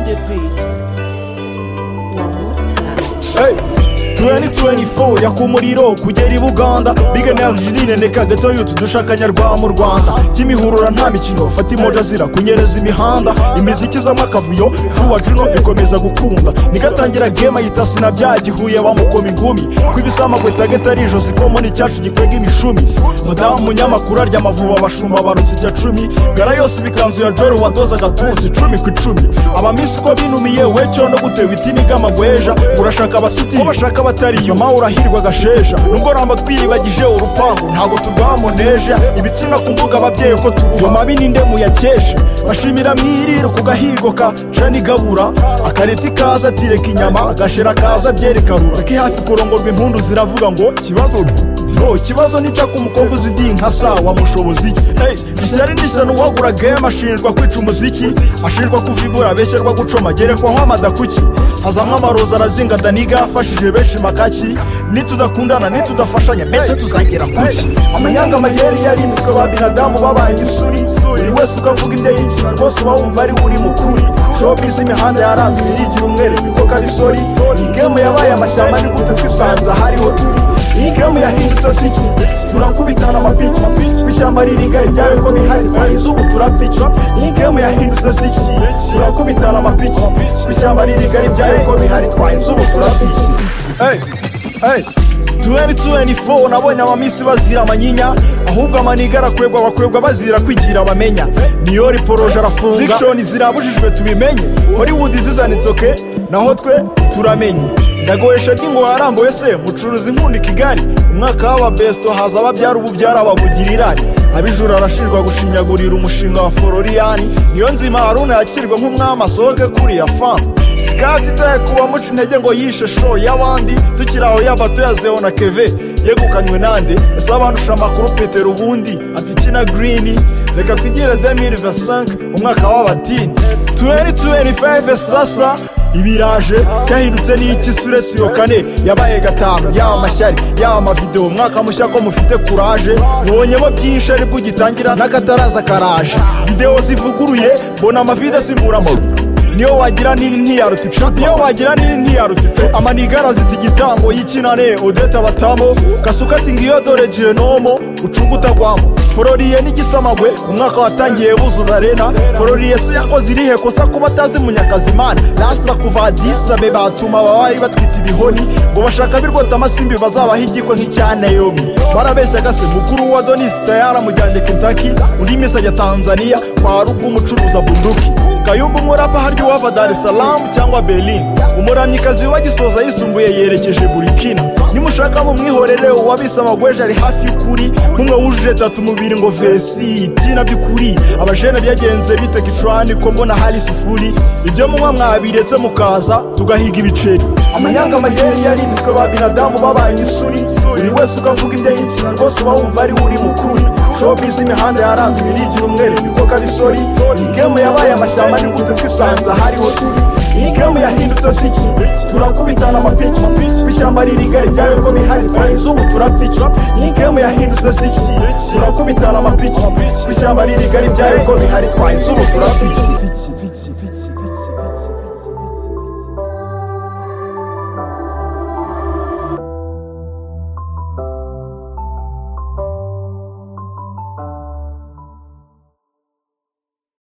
the beat. One more time. Hey. 2024 yaka umuriro kugera i buganda big energy nineneka gato yutu dushaka nyarwa mu rwanda kimihurura nta mikino fata imoja zira kunyereza imihanda imiziki zamo akavuyo vuba juno ikomeza gukunda nigatangira game ayita sinabyagihuye bamukoma ingumi kw'ibisamagweta gatari ijosi ko muri cyacu gikwega imishumi madamu munyamakuru arya amavuba abashumba barutse ijya cumi gara yose ibikanzu ya joro wadozaga tuzi icumi ku icumi abamisi uko binumiye we cyo no gutewe itini bw'amagweja urashaka abasitiri ubashaka abatariyo mawe urahirwa agasheja nubwo ramba twiyibagije urupangu ntabwo turwamuneje ibitsina ku mbuga ababyeyi uko turuba mabi n'indemu yakeshe bashimira mwiriro ku gahigo ka jani gabura akareti kaza atireka inyama agashera kaza byerikarura kari hafi kurongorwa impundu ziravuga ngo kibazo ngo ikibazo nica ku mukobwa uzi di nka sawa mushobozi hey, ishyari n'ishyano uwagura game ashinjwa kwica umuziki ashinjwa kuvigura abeshyerwa gucoma gerekwaho amadakuki hazamo amaroza arazinga daniga yafashije benshi makaki nitudakundana nitudafashanya mbese tuzagera kuki amanyanga amayeri yarimitswe ba binadamu babaye isuri buri wese ukavuga ibyo yikina rwose uba wumva ari we uri mukuri shopizi imihanda yaranduye yigira umwere niko kabisori iyi game yabaye amashyamba ni gute twisanza hariho turi iyi game yahindutse ziki turakubitana amapiki ishyamba ririga ibyawe ko bihari twahize ubu turapfica iyi game yahindutse ziki turakubitana amapiki ishyamba ririga ibyawe ko bihari twahize ubu turapfica hey, hey. 2024 nabonye abamisi bazira amanyinya ahubwo amaniga arakwegwa bakwegwa bazira kwigira bamenya niyo riporoje arafunga zikishoni zirabujijwe tubimenye hollywood izizana inzoke naho twe turamenye ndagohesha ngo harambuye se mucuruzi inkunda i kigali umwaka w'ababesto haza ababyara ubu byarababugira irari abijura arashinjwa gushinyagurira umushinga wa fororiyani niyo nzima haruna yakirwa nk'umwami asohoke kuriya famu sikati itaye kuba muca intege ngo yishe show y'abandi tukiri aho yaba tuyazeho na keve yegukanywe nande ese abandusha amakuru petero ubundi atikina girini reka twigire demiri vasanke umwaka w'abatini tuweri tuweri fayive sasa ibiraje cyahindutse n'iki uretse iyo kane yabaye gatanu yaba amashyari yaba amavidewo umwaka mushya ko mufite kuraje mubonyemo byinshi aribwo ugitangira n'akataraza karaje videwo zivuguruye mbona amavide asimbura amaguru niyo wagira nini ntiyaruta icupa niyo wagira nini ntiyaruta icupa amanigara azita igitambo y'ikinane odeta batamo gasuka ati ngiyo dore genomo ucunga utagwamo fororiye n'igisamagwe umwaka watangiye buzuza rena fororiye se yakoze irihe kosa kuba atazi munyakazimana lasita kuva adisame batuma babari batwita ibihoni ngo bashaka birwota amasimbi bazabaha igiko nk'icya nayomi barabeshyaga se mukuru wa donisi tayara mujyanye kentaki undi misi ajya tanzaniya kwa rugo umucuruza bunduki kayumba umurapa harya uwava dar es salaam cyangwa berlin umuramyikazi wagisoza yisumbuye yerekeje burikina nimushaka mumwihorere uwabise amagweje ari hafi y'ukuri nk'umwe wujuje tatu mubiri ngo vesi itina by'ukuri abajene byagenze bite gicurani ko mbona hari sifuri ibyo munywa mwabiretse mukaza tugahiga ibiceri amanyanga amayeri yarimitswe ba binadamu babaye isuri buri wese ukavuga ibyo yikina rwose uba wumva ari we uri mukuri shopizi imihanda yaranduye irigira umwere niko kabisori iyi game yabaye amashyamba ni gute twisanza hariho turi iyi game yahindutse ziki turakubitana amapiki ishyamba ririga ibyawe ko bihari twahize ubu turapfica iyi game yahindutse ziki turakubitana amapiki ishyamba ririga ibyawe ko bihari twahize ubu turapfica